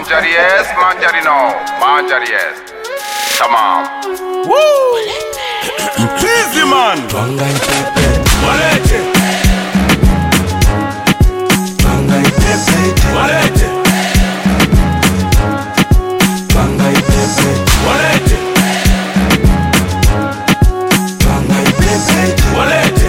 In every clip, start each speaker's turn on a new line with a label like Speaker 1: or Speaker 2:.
Speaker 1: Manjari yes, manjari no. Manjari yes. Tamam.
Speaker 2: Woo! Easy man. Walete. Walete. Walete. Walete.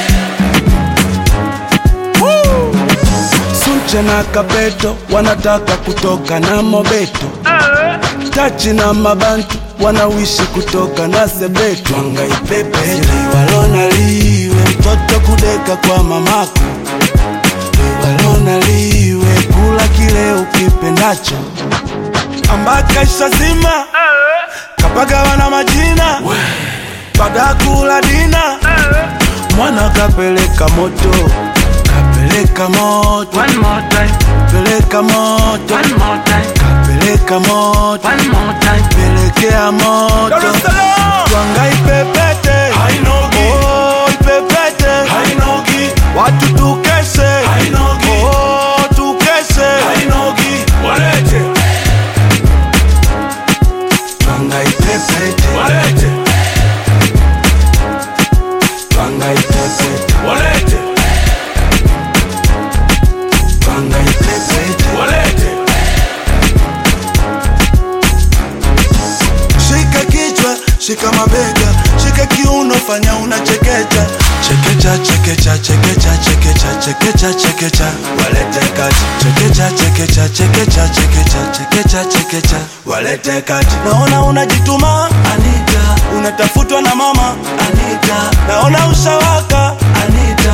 Speaker 2: Woo!
Speaker 3: Sunche na Kabeto wanataka kutoka na Mobeto, Tachi na Mabantu wanawishi kutoka na Sebeto. Wangaipepete walona liwe mtoto kudeka kwa mamako, walona liwe kula kile ukipendacho, ambaka ishazima kapaga wana majina baada ya kula dina mwana kapeleka moto kapeleka moto
Speaker 4: One more time,
Speaker 3: peleka moto
Speaker 4: one more time,
Speaker 3: kapeleka moto
Speaker 4: one more time.
Speaker 3: pelekea moto
Speaker 2: Dar es Salaam.
Speaker 3: twanga ipepete
Speaker 2: Hainogi.
Speaker 3: oh, ipepete
Speaker 2: Hainogi.
Speaker 3: watu tukeshe
Speaker 2: Hainogi.
Speaker 3: oh, tukeshe
Speaker 2: Hainogi. Walete.
Speaker 3: twanga ipepete
Speaker 2: Walete.
Speaker 3: twanga ipepete
Speaker 2: Walete.
Speaker 3: twanga ipepete
Speaker 2: Walete.
Speaker 3: shika kichwa shika mabega shika kiuno fanya unachekecha chekecha chekecha chekecha chekecha chekecha chekecha walete kati chekecha chekecha chekecha chekecha chekecha chekecha walete kati naona unajituma Anita unatafutwa na mama Anita naona ushawaka Anita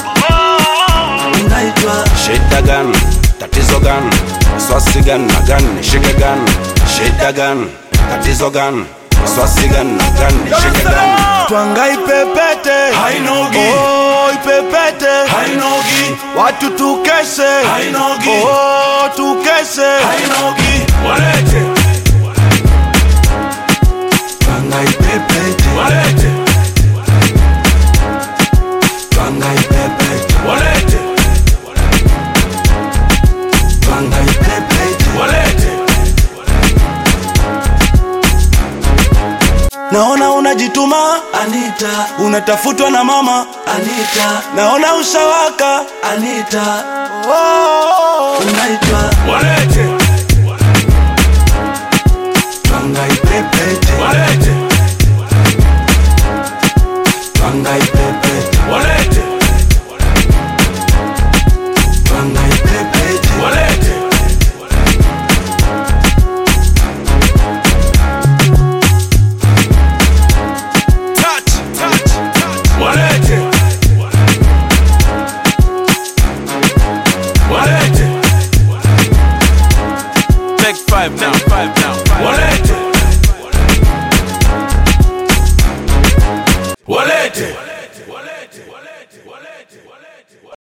Speaker 3: unaitwa
Speaker 5: Shida gani? Tatizo gani? Swasi gani na gani? Nishike gani? Shida gani? Tatizo gani? Swasi gani na gani? Nishike gani?
Speaker 3: twanga ipepete
Speaker 2: Hainogi.
Speaker 3: oh, ipepete
Speaker 2: Hainogi.
Speaker 3: watu tukeshe
Speaker 2: Hainogi.
Speaker 3: oh, tukeshe
Speaker 2: Hainogi. Walete.
Speaker 3: twanga ipepete
Speaker 2: Walete.
Speaker 3: twanga ipepete
Speaker 2: Walete.
Speaker 3: twanga ipepete
Speaker 2: Walete.
Speaker 3: naona unajituma Anita unatafutwa na mama Anita naona ushawaka Anita oh, unaitwa
Speaker 2: Walete.
Speaker 3: twanga ipepete
Speaker 2: Walete.
Speaker 3: twanga ipepete
Speaker 2: Walete.
Speaker 3: twanga ipepete
Speaker 2: Walete.
Speaker 3: touch touch touch
Speaker 2: Walete. Walete.
Speaker 5: Take five now, five now.
Speaker 2: Walete. Walete.